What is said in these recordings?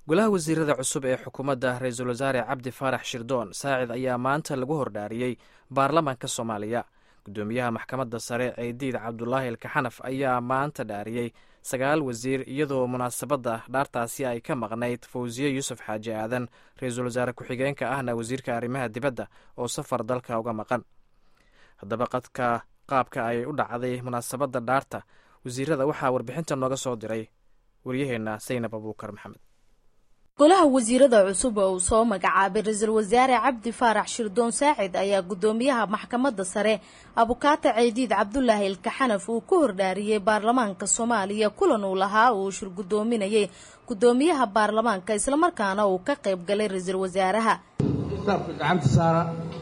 golaha wasiirada cusub ee xukuumadda ra-iisul wasaare cabdi faarax shirdoon saacid ayaa maanta lagu hordhaariyey baarlamaanka soomaaliya guddoomiyaha maxkamadda sare ceydiid cabdulaahi alkaxanaf ayaa maanta dhaariyey sagaal wasiir iyadoo munaasabadda dhaartaasi ay ka maqnayd fawsiye yuusuf xaaji aadan ra-iisul wasaare ku-xigeenka ahna wasiirka arrimaha dibadda oo safar dalka uga maqan haddaba qadka qaabka ay u dhacday munaasabadda dhaarta wasiirada waxaa warbixinta nooga soo diray waryaheenna saynab abuukar maxamed golaha wasiirada cusub oo uu soo magacaabay ra-iisul wasaare cabdi faarax shirdoon saacid ayaa guddoomiyaha maxkamadda sare abukaata ceydiid cabdulaahi ilkaxanaf uu ku hordhaariyey baarlamaanka soomaaliya kulan uu lahaa uu shir guddoominayay guddoomiyaha baarlamaanka islamarkaana uu ka qayb galay ra-iisul wasaaraha kitaabka gacanta saara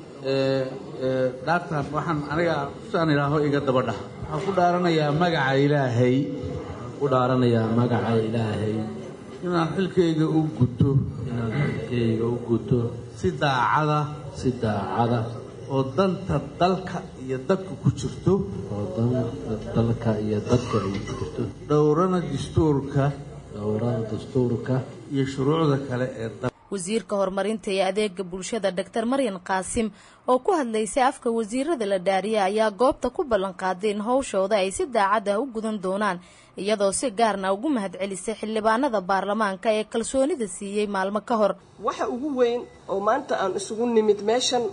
dhaartan waxaan aniga saan idhaaho iga dabadhah waxaan ku dhaaranayaa magaca ilaahay ku dhaaranayaa magaca ilaahay inaan xilkayga u guto inaan xilkayga u guto si daacada si daacada oo danta dalka iyo dadka ku jirto oo danta dalka iyo dadka ay ku jirto dhowrana dastuurka dhowrada dastuurka iyo shuruucda kale ee dalka wasiirka horumarinta iyo adeega bulshada doctor maryan qaasim oo ku hadlaysay afka wasiirada la dhaariya ayaa goobta ku ballanqaaday in howshooda ay si daacad ah u gudan doonaan iyadoo si gaarna ugu mahadcelisay xildhibaanada baarlamaanka ee kalsoonida siiyey maalmo ka hor waxa ugu weyn oo maanta aan isugu nimid meeshan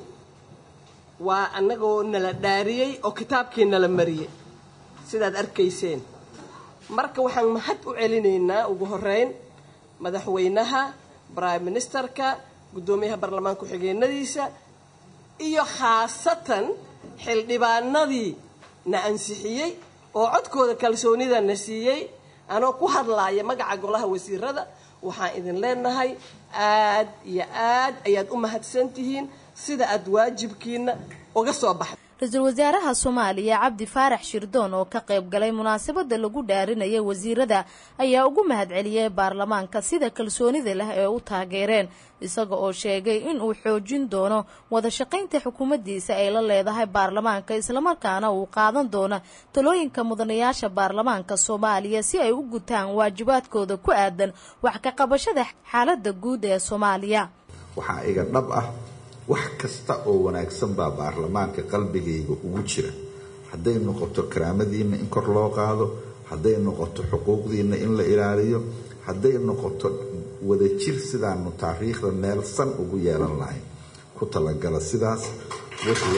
waa annagoo nala dhaariyey oo kitaabkii nala mariyey sidaad arkayseen marka waxaan mahad u celinaynaa ugu horeyn madaxweynaha brime ministerka guddoomiyaha baarlamaan ku-xigeenadiisa iyo khaasatan xildhibaanadii na ansixiyey oo codkooda kalsoonida na siiyey anoo ku hadlaaya magaca golaha wasiirada waxaan idin leenahay aad iyo aad ayaad u mahadsan tihiin sida aad waajibkiina uga soo baxda ra-iisul wasaaraha soomaaliya cabdi faarax shirdoon oo ka qayb galay munaasabada lagu dhaarinaya wasiirada ayaa ugu mahadceliyey baarlamaanka sida kalsoonida leh ee u taageereen isaga oo sheegay in uu xoojin doono wada shaqaynta xukuumaddiisa ay la leedahay baarlamaanka islamarkaana uu qaadan doono talooyinka mudanayaasha baarlamaanka soomaaliya si ay u gutaan waajibaadkooda ku aadan wax ka qabashada xaaladda guud ee soomaaliya waxaa iga dhab ah wax kasta oo wanaagsan baa baarlamaanka qalbigayga ugu jira hadday noqoto karaamadiinna in kor loo qaado hadday noqoto xuquuqdiinna in la ilaaliyo hadday noqoto wadajir sidaanu taariikhda meel san ugu yeelan lahayn ku talagala sidaas wixii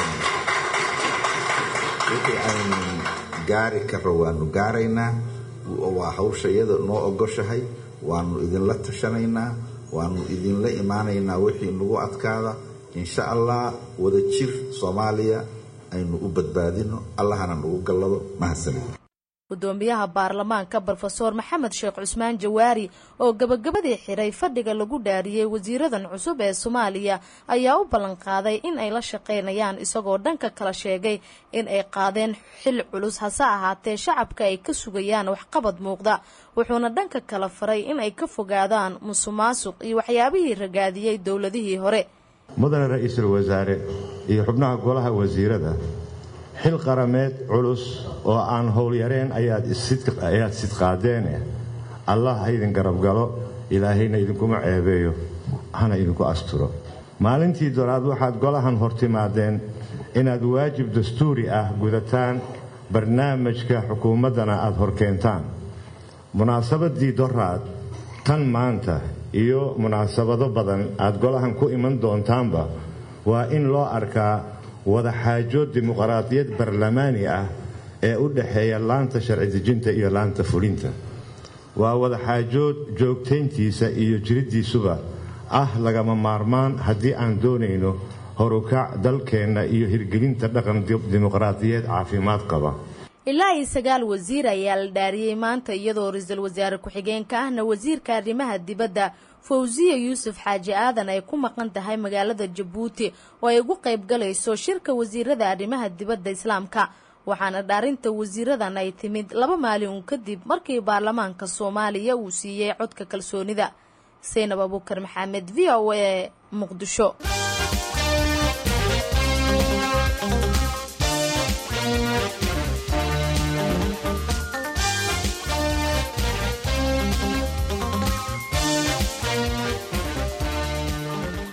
aynu gaari karo waanu gaaraynaa waa hawsha iyada noo ogoshahay waanu idinla tashanaynaa waanu idinla imaanaynaa wixii nagu adkaada insha allah wadajir soomaaliya aynu u badbaadino allahana nagu gallado mahadsanid guddoomiyaha baarlamaanka brofeor maxamed sheekh cusmaan jawaari oo gabagabadii xiray fadhiga lagu dhaariyey wasiiradan cusub ee soomaaliya ayaa u ballanqaaday in ay la shaqaynayaan isagoo dhanka kala sheegay in ay qaadeen xil culus hase ahaatee shacabka ay ka sugayaan waxqabad muuqda wuxuuna dhanka kala faray in ay ka fogaadaan musuqmaasuq iyo waxyaabihii ragaadiyey dowladihii hore mudane ra-iisul wasaare iyo xubnaha golaha wasiirada xil qarameed culus oo aan howlyareen ayaad sidqaadeene allah ha idin garabgalo ilaahayna idinkuma ceebeeyo hana idinku asturo maalintii doraad waxaad golahan hortimaadeen inaad waajib dastuuri ah gudataan barnaamijka xukuumaddana aad horkeentaan munaasabadii doraad tan maanta iyo munaasabado badan aad golahan ku iman doontaanba waa in loo arkaa wadaxaajood dimuqraadiyad barlamaani ah ee u dhexeeya laanta sharci dejinta iyo laanta fulinta waa wadaxaajood joogtayntiisa iyo jiriddiisuba ah lagama maarmaan haddii aan doonayno horukac dalkeenna iyo hirgelinta dhaqan dimuqraadiyeed caafimaad qaba ilaa iyo sagaal wasiir ayaa la dhaariyey maanta iyadoo ra-iisul wasaare ku-xigeenka ahna wasiirka arrimaha dibadda fawsiya yuusuf xaaji aadan ay ku maqan tahay magaalada jabuuti oo ay ugu qayb galayso shirka wasiirada arrimaha dibadda islaamka waxaana dhaarinta wasiiradan ay timid laba maalin uun kadib markii baarlamaanka soomaaliya uu siiyey codka kalsoonida saynab abuukar maxamed v o a muqdisho